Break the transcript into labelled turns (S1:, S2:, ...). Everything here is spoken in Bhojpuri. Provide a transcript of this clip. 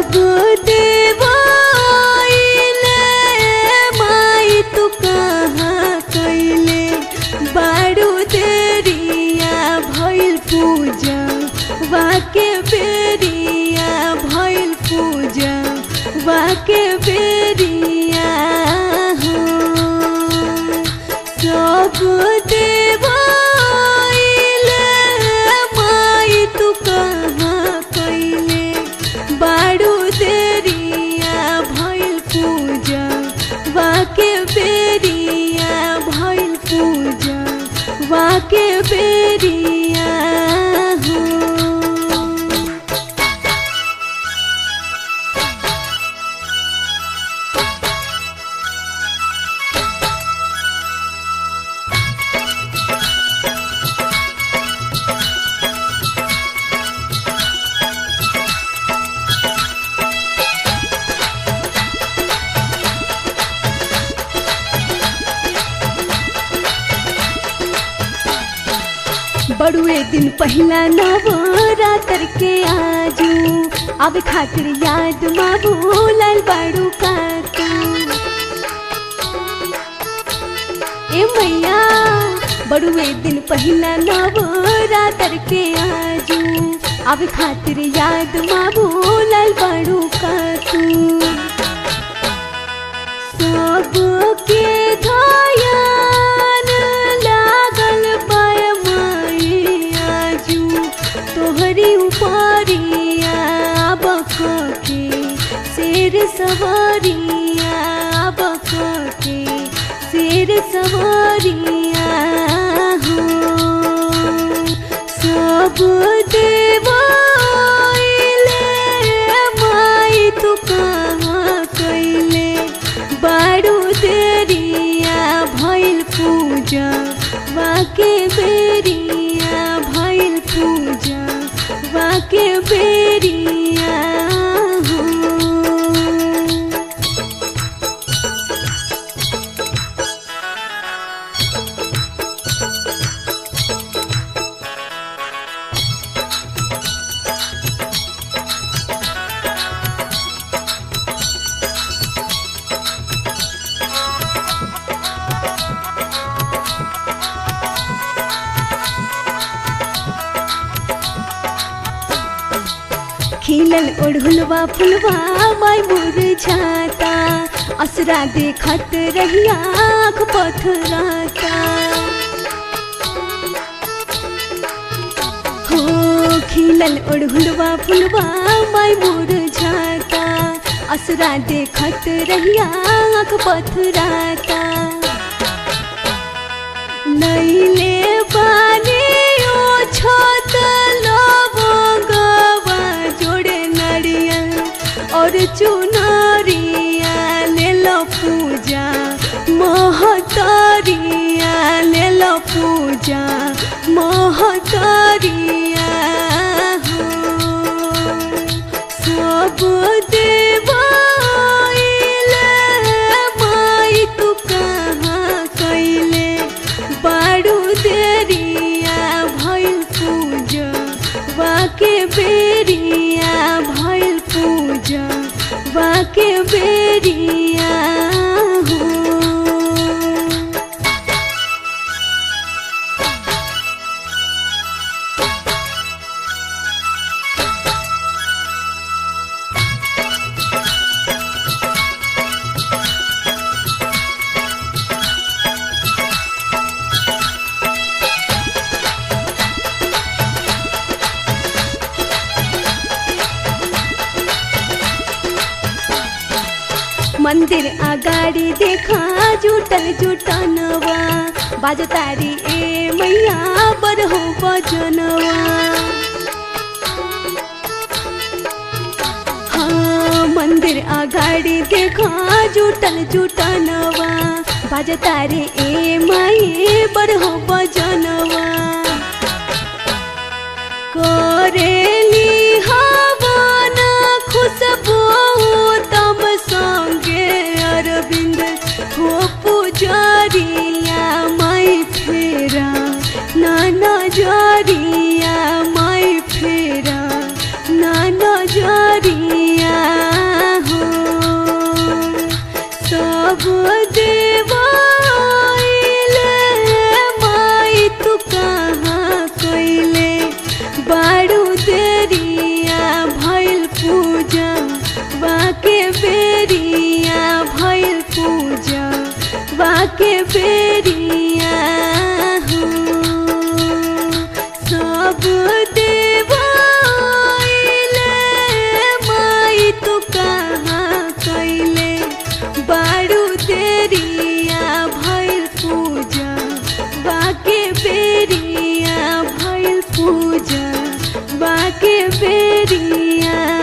S1: सब देवाइले माई तू कहाँ कैले बारू देरिया भइल पूजा वाके बेरिया भइल पूजा वाके बेरिया हो सब देवाइले माई तू कहाँ कैले बारू देरिया भइल पूजा वाके बेरिया भइल पूजा वाके बेरिया हो बड़ुए दिन पहिला नवरात्र के आजू अब खातिर याद माबू लाल बाड़ू काकू ए मैया बड़ुए दिन पहिला नवरात्र के आजू अब खातिर याद माबू लाल बाड़ू काकू सबके ध्यान लागल पाय आजू तोहरी उपरिया बके शेर सवारिया बके शेर सवारिया हो सब देवाइले माई तू कहाँ कैले बारू देरिया भइल पूजा वाके बेरिया भइल पूजा वाके बेरिया हो खिलल ओढ़ुलवा फुलवा माय मुरझाता असरा देखत रहिया आँख पथराता हो खिलल ओढ़ुलवा फुलवा माय मुरझाता असरा देखत रहिया आँख पथराता नैले बानी ओ छत लवंगवा जोड़े नरियल और चुनरिया ले लो पूजा महतरिया ले लो पूजा महतरिया हो सब देवाइले माई तू कहाँ कैले बारू देरिया भइल पूजा वाके बेरिया भइल पूजा वाके बेरिया हो मंदिर अगाडि देखा जुटल जुटनवा बाजतारी ए मैया बरहो बजनवा हाँ मंदिर अगाडि देखा जुटल जुटनवा बाजतारी ए माई बरहो बजनवा करेली हवन खुशबू तम संगे अरविंद हो पुजरिया माई फेरा नाना जरिया माई फेरा नाना जरिया सब देवाइले माई तू कहाँ कइले बारू देरिया भइल पूजा बाके बेरिया भइल पूजा बाके बेरिया हो सब देवाइले माई तू कहाँ कइले बारू देरिया भइल पूजा बाके बेरिया भइल पूजा बाके बेरिया